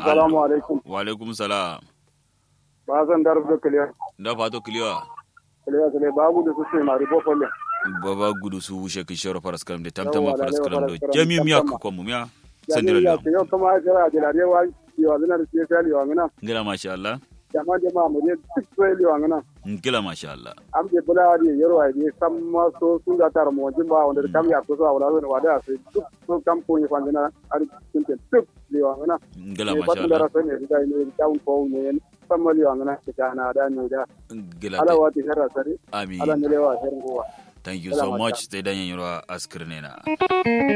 assalamu alaikum wa alaikum salam ba zan dar da kiliya da fato kiliwa kiliya kiliya babu da su sai mari bofolle baba gudu su wushe ki shoro faras kalam de tamtama Yawwa, faras lalewa kalam do faras kalam, jami miya tamtama. ko mu miya ya sandira ne ya lam ce yau kuma jira da lare wa yiwa zina da sai sai liwa ngana ngila masha Allah jama da ma mu je duk sai liwa ngana ngila masha Allah am je bula da yaro ai ne sam ma so sun da tar mo jin ba wanda kam ya ko so wala so wada sai duk so kam ko ni fangana ar sun te duk liwa ngana ngila ne masha batun da Allah rasa ne da ne down ko ne sam ma liwa ngana ta na da ne da ngila ala te- wati harra sare amin ala ne lewa herin gowa thank you Ngila so masha much te danyen yoro askirnena